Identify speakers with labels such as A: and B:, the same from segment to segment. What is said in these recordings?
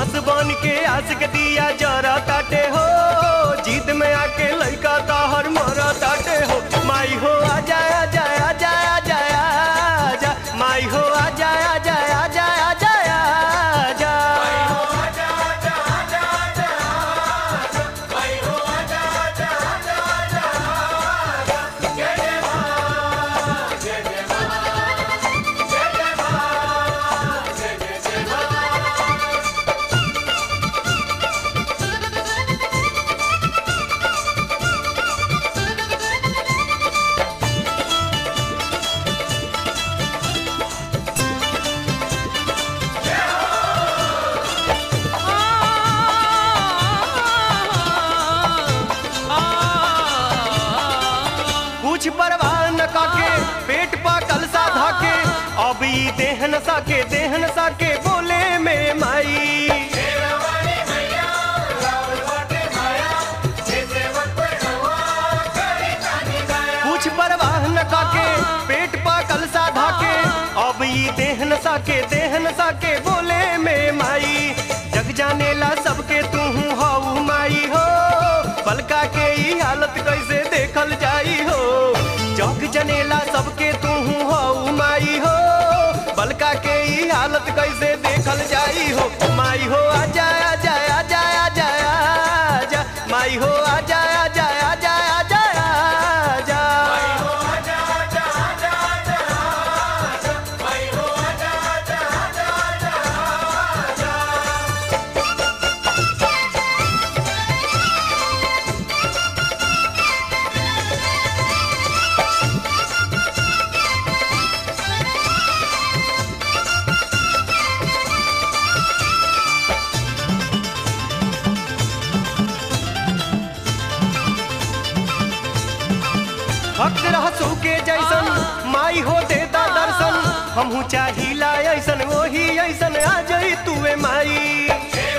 A: बस बन के आस के दिया जरा ताटे हो जीत में आके लइका ताहर मरा ताटे हो माई हो आ जाया जाया जाया जाया जा माई हो आ जाया जाया जाया जाया जा कुछ परवाह न काके पेट पा कलसा धाके अब ई देहन साके देहन साके बोले में माई कुछ परवाह न काके पेट पा कलसा धाके अब ई देहन साके देहन साके बोले में माई जग जाने ला सबके तू हाउ माई हो पलका के ई हालत कैसे देखल जाई हो जग जनेला सबके तू हाउ माई हो बलका के ई हालत कैसे देखल जाई हो माई हो आ जाया जाया जाया जाया जा माई हो आ जाया जाया जाया जाया जा भक्त रहसू के जैसन माई हो देता दर्शन हमहू चाहिला ऐसन वही ऐसन आ जाई तुवे माई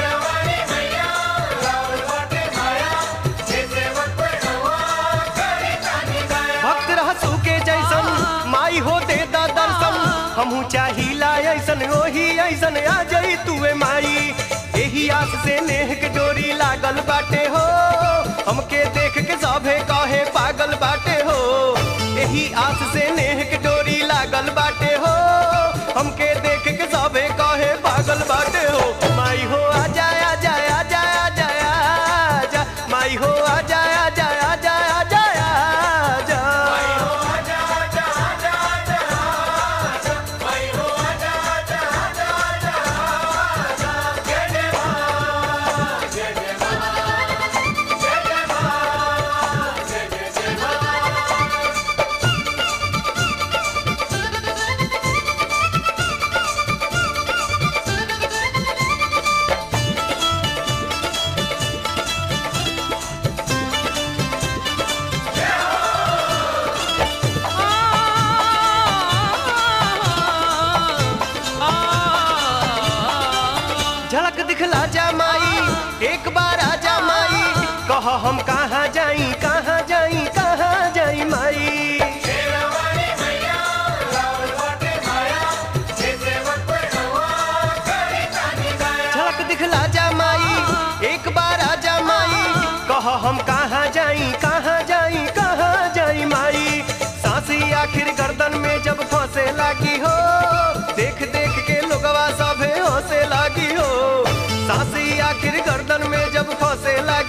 A: भक्त रहसू के जैसन माई हो देता दर्शन हमहू चाहिला ऐसन वही ऐसन आ जाई तुवे माई एही आस से नेह के डोरी लागल बाटे हो हमके देख के सभे काहे पागल बाटे हो एही आस से नेह के डोरी लागल बाटे हो हमके देख के सभे काहे पागल बाटे हो माई हो आ जाया जाया जाया जाया जा माई हो आ जाया जाया जाया जाया जा झलक दिखला जा माई एक बार आ जा माई कह हम कहाँ जाई कहाँ जाई कहाँ जाई माई झलक दिखला जा माई एक बार आ जा माई कह हम कहाँ जाई कहाँ जाई कहाँ जाई माई सांसी आखिर गर्दन में जब फंसे लागी हो देख देख के लोगवा सभे हंसे लागी हो सांसी आखिर गर्दन में जब फंसे लागी